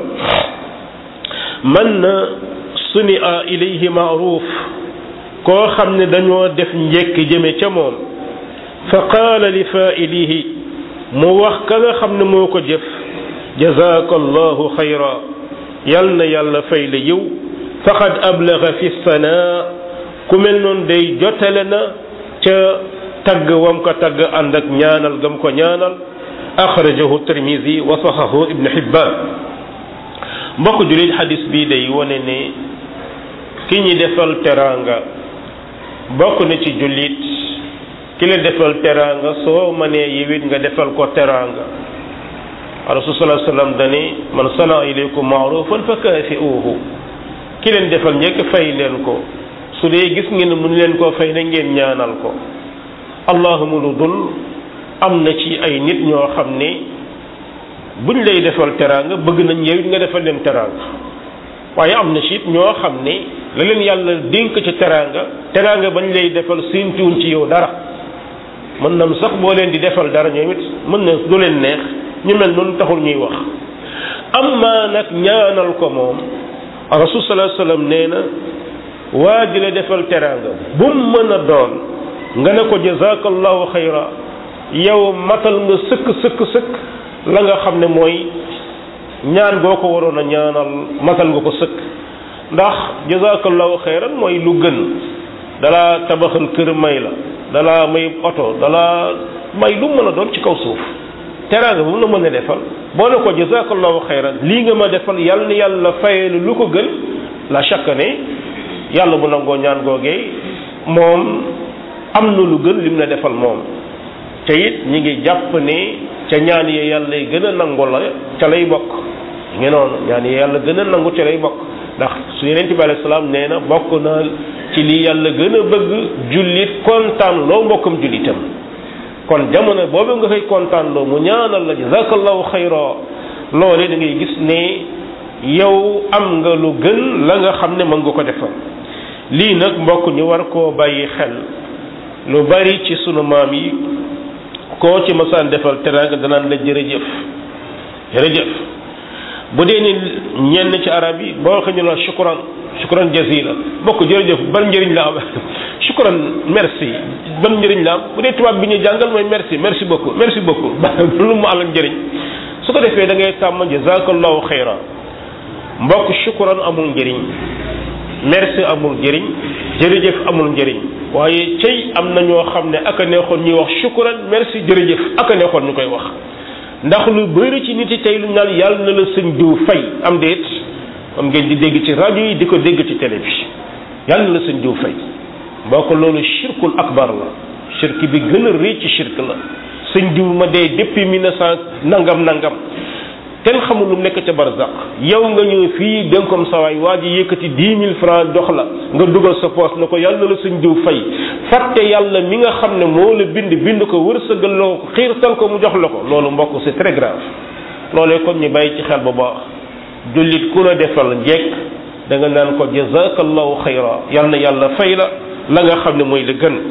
A: man sunia ilayhi maaruf koo xam ne dañoo def njekk jëme ca moom fa qaala li faa'ilihi mu wax ka nga xam ne moo ko jëf jazaaka allahu xayra yal na yàlla fay la yiw faqad ablaga fi sanaa ku mel noonu day jotale na ca tagg wam ko tagg ànd ak ñaanal gam ko ñaanal axrajahu tirmisi wa saxahu ibnu xibbaan mbokk julit xadis bii day wone ne ki ñi defal teraanga bokk na ci jullit ki la defal teraanga soo mënee yiwit nga defal ko teraanga rasul sallallahu alayhi wasallam dani man sana ilaykum maarufan fa kaafi'uhu ki leen defal njëkk fay leen ko su dee gis ngeen ne mun leen koo fay na ngeen ñaanal ko allahuma lu dul am na ci ay nit ñoo xam ne buñ lay defal teraanga bëgg nañ yow it nga defal leen teraanga waaye am na ci it ñoo xam ne la leen yàlla dénk ci teraanga teraanga bañ lay defal séentuwuñ ci yow dara mën nam sax boo leen di defal dara ñoom it mën na du leen neex ñu mel noonu taxul ñuy wax amma nag ñaanal ko moom rasul sallallahu alayhi wasallam nee na waa ji la defal teraanga bu mu mën a doon nga ne ko jazakallahu xayra yow matal nga sëkk sëkk sëkk la nga xam ne mooy ñaan goo ko waroon a ñaanal matal nga ko sëkk ndax jazakallahu xayran mooy lu gën dalaa tabaxal kër may la dalaa may oto dalaa may lu mën a doon ci kaw suuf teraanga bu mu la mën a defal boo ne ko jazakallahu xayran lii nga ma defal yàlla na yàlla fayelu lu ko gën la chaque ne yàlla bu nangoo ñaan googee moom am na lu gën lim la defal moom te it ñi ngi jàpp ne ca ñaan yi yàlla yi gën a nangu la ca lay bokk ngi noonu ñaan yi yàlla gën a nangu ca lay bokk ndax su yeneen bi alayhi salaam nee na bokk na ci li yàlla gën a bëgg jullit kontaan loo mbokkam jullitam kon jamono boobu nga koy kontaan loo mu ñaanal la jazakallahu xayra loole da ngay gis ne yow am nga lu gën la nga xam ne mën nga ko defal lii nag mbokk ñu war koo bàyyi xel lu bari ci sunu maam yi koo ci masaan defal teraanga danaan la jërëjëf jërëjëf bu dee ni ñenn ci arab yi boo xam ñu la shukran shukran jazila bokk jërëjëf ban njëriñ la am shukran merci ban njëriñ la am bu dee tubaab bi ñu jàngal mooy merci merci beaucoup merci beaucoup lu mu alal njëriñ su ko defee da ngay tàmm jazakallahu xayra mbokk shukran amul njëriñ merci amul njëriñ jërëjëf amul njëriñ waaye cey am na ñoo xam ne ak a neexoon ñuy wax shukran merci jërëjëf ak a neexoon ñu koy wax ndax lu bëri ci nit yi tey lu naan yàlla na la sëñ diw fay am déet am ngeen di dégg ci rajo yi di ko dégg ci télé bi yàlla na la sëñ diw fay boo ko loolu shirkul akbar la shirk bi gën a rëy ci shirk la sëñ diw ma dee depuis mille neuf cent nangam nangam kenn xamul lu nekk ca barzaq yow nga ñëw fii dénkom sawaay waa ji yëkkati dix mille francs dox la nga dugal sa poos na ko yàlla na la sëñ diw fay fàtte yàlla mi nga xam ne moo la bind bind ko wërsëgal la ko xiirtal ko mu jox la ko loolu mbokk c'est très grave loolee kon ñu bàyyi ci xel bu baax jullit ku la defal njekk da nga naan ko jazakallahu xayra yal na yàlla fay la la nga xam ne mooy la gën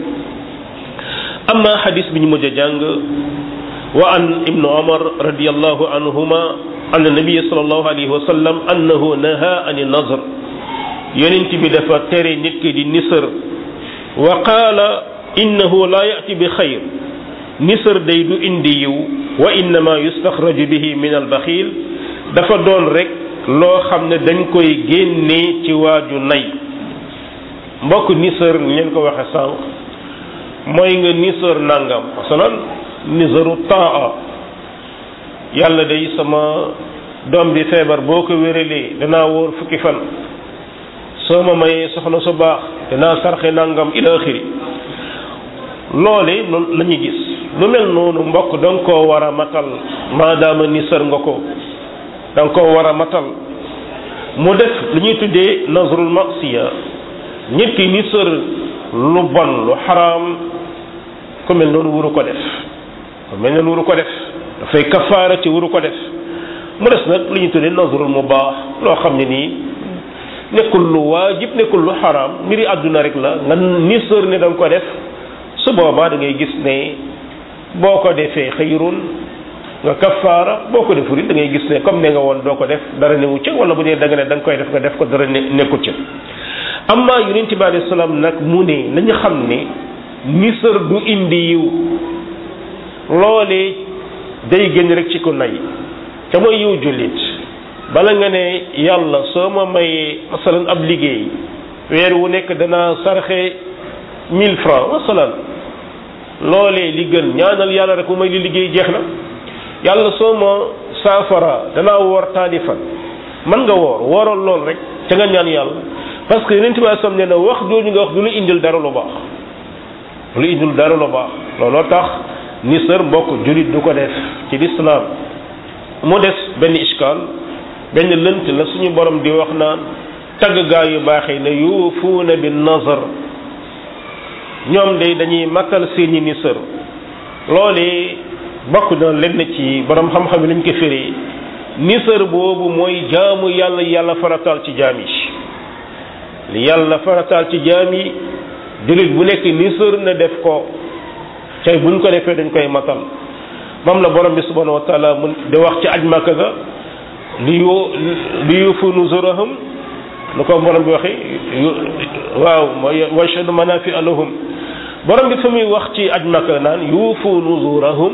A: amma xadis bi ñu mujj a jàng wa an ibnu umar radiallahu anhuma an nabiya sallallahu alayhi wa sallam annahu naha an nazr yonent bi dafa tere nit ki di nisër wa qaala innahu la yati bi xayr nisër day du indi yiw wa innama yustaxraju bihi min albaxiil dafa doon rek loo xam ne dañ koy génnee ci waaju nay mbokk nisër ngeen ko waxe sànq mooy nga nisër nangam masalan nisëru taa yàlla day sama doom bi feebar boo ko wéralee danaa wóor fukki fan soo ma mayee soxna su baax danaa sarxe nangam ila axiri loole loolu la ñuy gis lu mel noonu mbokk da nga koo war a matal maadaama nisër nga ko da nga koo war a matal mu def lu ñuy tuddee nazrul masiya nit ki nisër lu bon lu xaraam ku mel noonu wuru ko def ku mel noonu wuru ko def dafay kafaara ci wuru ko def mu des nag lu ñuy tuddee nazrul mu baax loo xam ne nii nekkul lu waajib nekkul lu xaraam mbiri àdduna rek la nga nisër ne da nga ko def su boobaa da ngay gis ne boo ko defee xëyrun nga kafaara boo ko deful da ngay gis ne comme ne nga woon doo ko def dara newu ca wala bu dee da nga ne da nga koy def nga def ko dara ne nekkul ca amma yonent bi alayhi salaam nag mu ne nañu xam ne nisër du indi yiw loolee day génn rek ci ko nay te mooy yiw jullit bala nga ne yàlla soo ma mayee masalan ab liggéey weer wu nekk danaa sarxe mille francs masalan loolee li gën ñaanal yàlla rek mu may li liggéey jeex na yàlla soo ma saafara danaa woor taali fan man nga woor wooral lool rek te nga ñaan yàlla parce que yeneen tubaab sam ne na wax jooju nga wax du lu indil dara lu baax lu indil dara lu baax looloo tax ni sër mbokk julit du ko def ci lislaam mu des benn iskaal benn lënt la suñu borom di wax naan tagg gaa yu baaxee ne yuufuuna bi nazar ñoom de dañuy matal seeni ni sër loole bokk na lenn ci borom xam-xam yi lañ ko firi ni sër boobu mooy jaamu yàlla yàlla farataal ci jaam yi li yàlla farataal ci jaam yi jullit bu nekk ni sër na def ko cay buñ ko defee dañ koy matal moom la borom bi subhanahu wa taala mun di wax ci aj màkka ga li yu li yufu nuzurahum lu ko borom bi waxee waaw wa yashhadu manafi lahum borom bi fa muy wax ci aj màkka naan yufu nuzurahum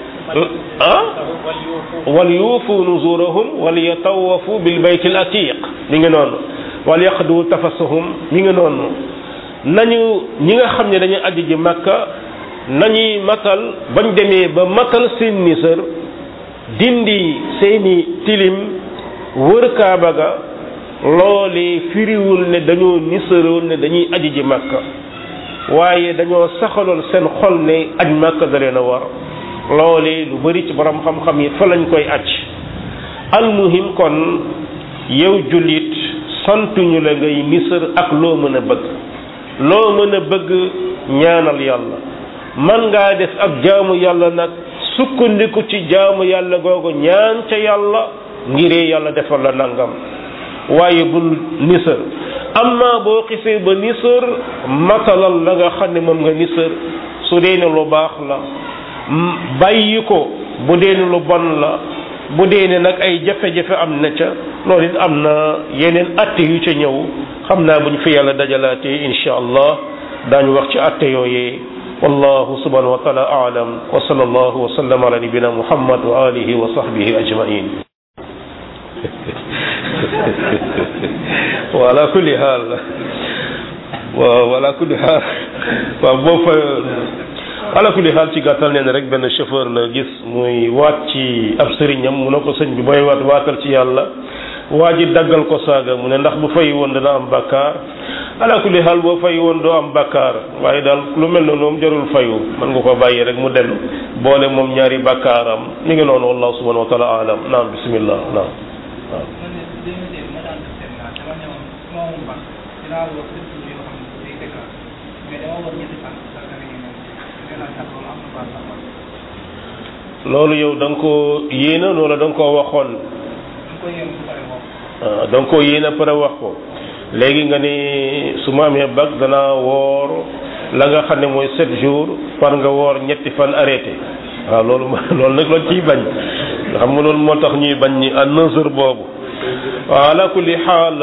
A: ah wal yuufu nuzurahum wal yatawafu bil bayt al atiq mi ngi noonu wal yaqdu tafasahum mi ngi noonu nañu ñi nga xam ne dañuy aji ji makka nañuy matal bañ demee ba matal seen nisër dindi seeni tilim wër kaaba ga loolee firiwul ne dañoo nisëroon ne dañuy aji ji makka waaye dañoo saxaloon seen xol ne aj makka da leen a war loolee lu bari ci borom xam-xam yi fa lañ koy aj almuhim kon yow jullit santuñu la ngay nisër ak loo mën a bëgg loo mën a bëgg ñaanal yàlla man ngaa def ak jaamu yàlla nag sukkandiku ci jaamu yàlla googu ñaan ca yàlla ngiree yàlla defal la nangam waaye bul nisër amma boo xisee ba nisër matalal la nga xam ne moom nga nisër su dee ne lu baax la bàyyi ko bu dee ne lu bon la bu dee ne nag ay jafe-jafe am na ca loolu it am na yeneen atte yu ca ñëw xam naa bu ñu fi yàlla dajalaatee insha allah daañu wax ci atte yooyee wallahu subhanahu wa taala aalam wa sallallahu wa sallam ala nabina muhammad wa alihi wa sahbihi ajmain wa ala kulli haal waaw ala kulli haal waaw boo fa ala kulli xaal ci gàttal nee na rek benn chauffeur la gis muy waat ci ab sëriñam mu ne ko sëñ bi booy waat waatal ci yàlla waa ji daggal ko saaga mu ne ndax bu fay woon dana am bakkaar ala kulli xaal boo fay woon doo am bakkaar waaye daal lu mel noonu moom jarul fayu mën nga ko bàyyi rek mu dem boole moom ñaari bakkaaram mi ngi noonu wallahu subhanahu wa taala alam naam bismillah naam waaw loolu yow da nga koo yéena wala da nga koo waxoon ah da nga koo yéena pare wax ko léegi nga ni su ma amee bag danaa woor la nga xam ne mooy sept jours par nga woor ñetti fan arrêté waaw loolu loolu nag loolu ciy bañ nga xam nga loolu moo tax ñuy bañ ñi à neuf heures boobu waaw ala kulli xaal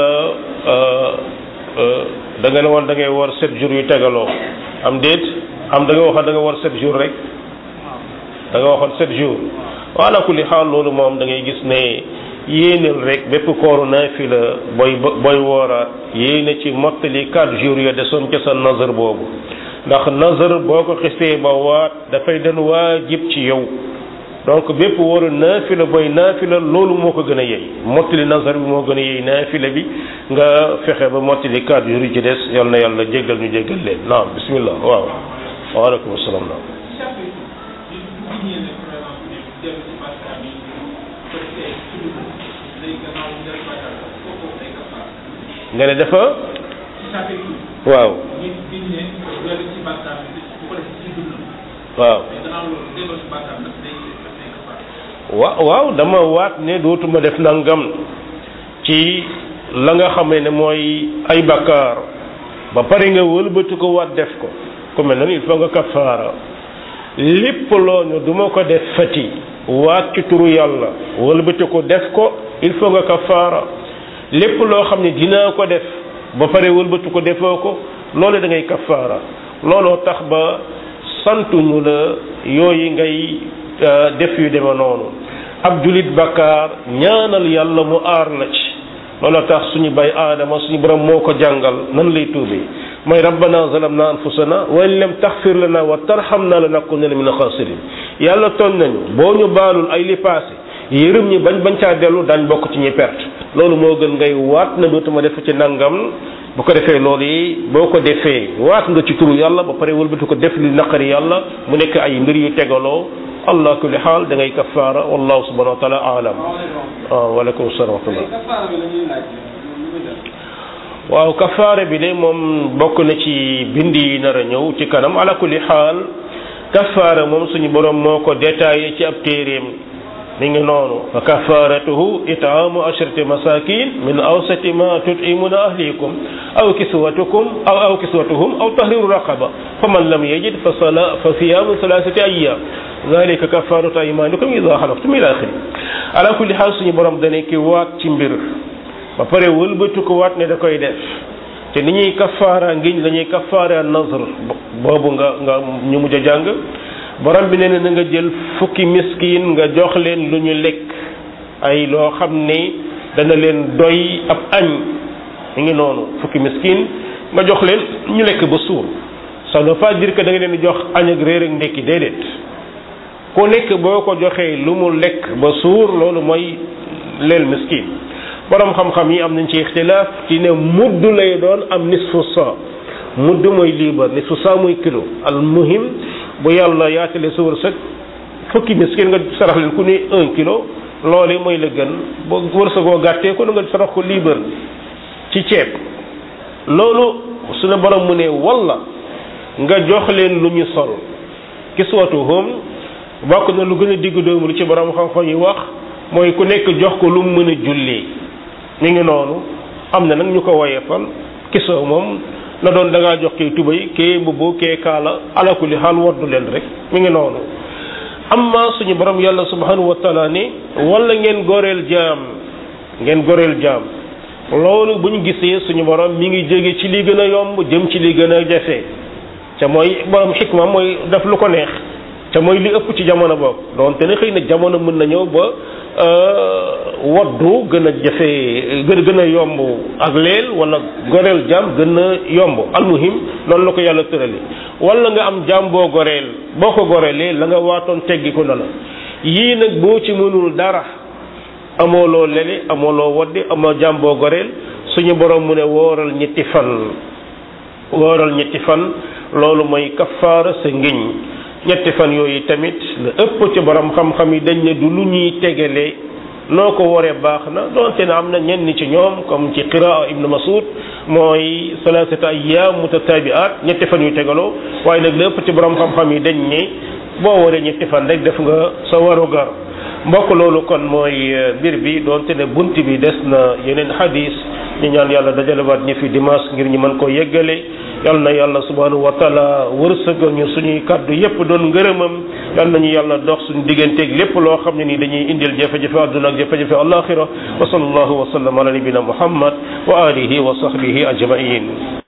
A: da nga ne woon da ngay woor sept jours yu tegaloo am déet am da nga waxoon da nga woor sept jours rek da nga waxoon sept jours wala kulli xaal loolu moom da ngay gis ne yéeneel rek bépp kooru naafila booy booy wooraat yéene ci mottali quatre jours ya desoon ca sa nazar boobu ndax nazar boo ko xisee ba waat dafay den waajib ci yow donc bépp wóoru naafila booy naafila loolu moo ko gën a yey mottali nazar bi moo gën a yey naafila bi nga fexe ba mottali quatre jours yi ci des yal na yàlla jéggal ñu jéggal leen naam bismillah waaw waaleykum salaam naam
C: yéene par exemple ne dellu ci bàkkaar yi ko defee tudd ko léegi gannaaw mu dellu bàkkaar la foofu day kafaar
A: nga ne dafa
C: ci sàppe tudd
A: waaw
C: ñi biñ ne dellu ci bàkkaar bi bu ko defee ci dund
A: waaw
C: mais gannaaw loolu delloo ci bàkkaar nag day daf day kafaar
A: wa waaw dama waat ne dootuma def nangam ci la nga xamee ne mooy ay bakkaar ba pare nga wëlbati ko waat def ko ku mel noonu il faut nga kafaara lépp loo ñu duma ko def fati waat ci turu yàlla wëlbati ko def ko il faut nga kafaara lépp loo xam ne dinaa ko def ba pare wëlbati ko defoo ko loolu da ngay kafaara looloo tax ba santuñu la yooyu ngay def yu deme noonu ab julit bakkaar ñaanal yàlla mu aar la ci looloo tax suñu bay aadama suñu borom moo ko jàngal nan lay tuubee mooy rabbana zalamna anfusana wa in lam taxfir lana wa tarhamna lanakunanna min alxasirin yàlla tooñ nañu boo ñu baalul ay li passé yërëm ñi bañ bañ caa dellu daañ bokk ci ñi perte loolu moo gën ngay waat na dootuma def ci nangam bu ko defee loolu yi boo ko defee waat nga ci turu yàlla ba pare wëlbatu ko def li naqari yàlla mu nekk ay mbir yu tegaloo allah kulli xaal da ngay kafaara wallahu subhanahu wa taala alam waaw waaleykum salaam wa rahmatullah
C: kafaara bi la ñuy laaj lu muy def
A: waaw kafaara bi de moom bokk na ci bind yi nar a ñëw ci kanam ala kulli xaal kafaara moom suñu borom moo ko détaillé ci ab téeréem mi ngi noonu fa kafaratuhu itaamu ashrati masakin min awsati ma tutimuna ahlikum aw kiswatukum aw aw kiswatuhum aw tahriru raqaba fa man lam yajid fa sala fa siyamu salasati ayyam zalika kafaratu aymanikum ida xalaftum ila axiri ala kulli xaal suñu borom dane ki waat ci mbir ba pare wëlbatu ko waat ne da koy def te ni ñuy kafaara ngiñ la ñuy kafaara nazr boobu nga nga ñu mujj a jàng borom bi nee na nga jël fukki miskin nga jox leen lu ñu lekk ay loo xam ne dana leen doy ab añ mi ngi noonu fukki miskin nga jox leen ñu lekk ba suur ça ne veut pas dire que da nga leen di jox añ ak réer ak ndekki déedéet ku nekk boo ko joxee lu mu lekk ba suur loolu mooy leel miskin borom xam-xam yi am nañ ci ixtilaaf ci ne mudd lay doon am nisfu sa mudd mooy liibar nisfu sa muy kilo al muhim bu yàlla yaatale sa wërsëg fukki miskin nga sarax leen ku ne un kilo loole mooy la gën boo wërsëgoo gàttee ko nga sarax ko liibar ci ceeb loolu suñu borom mu ne walla nga jox leen lu ñu sol kiswatuhum bokk na lu gën a digg doomu lu ci borom xam-xam yi wax mooy ku nekk jox ko lu mu mën a jullee mi ngi noonu am na nag ñu ko woyefal kisoo moom na doon da ngaa jox kee tubay kee mbubb kee kaala ala kulli xaal waddu leen rek mi ngi noonu amma suñu borom yàlla subhanahu wa taala ni wala ngeen goreel jaam ngeen goreel jaam loolu bu ñu gisee suñu borom mi ngi jóge ci li gën a yomb jëm ci li gën a jafe ca mooy borom xikma mooy def lu ko neex ca mooy li ëpp ci jamono boobu donte ne xëy na jamono mën na ñëw ba waddu gën a jafe gën gën a yomb ak leel wala goreel jaam gën a yomb almuhim noonu la ko yàlla tërali wala nga am jaam boo goreel boo ko goreelee la nga waatoon teggi ko na la yii nag boo ci mënul dara amoo loo lele amoo loo waddi amoo jaam boo goreel suñu borom mu ne wooral ñetti fan wooral ñetti fan loolu mooy kafaara sa ngiñ ñetti fan yooyu tamit la ëpp ci borom xam-xam yi dañ ne du lu ñuy tegale noo ko waree baax na donte ne am na ñenn ci ñoom comme ci qiraa ibnu masud mooy salaasata ayyaam mutatabi'at ñetti fan yu tegaloo waaye nag la ëpp ci borom xam-xam yi dañ ne boo waree ñetti fan rek def nga sa warugar mbokk loolu kon mooy mbir bi donte ne bunt bi des na yeneen hadis ñu ñaan yàlla dajalewaat ñi fi dimanche ngir ñu mën koo yeggale yal na yàlla subhanahu wa taala wërsëgal ñu suñuy kaddu yépp doon ngërëmam yal nañu yàlla dox suñu digganteeg lépp loo xam ne ni dañuy indil jafe-jafe àdduna ak jafe-jafe alaxira wa sallallahu wa sallam ala nabina muhammad wa alihi wa sahbihi ajmain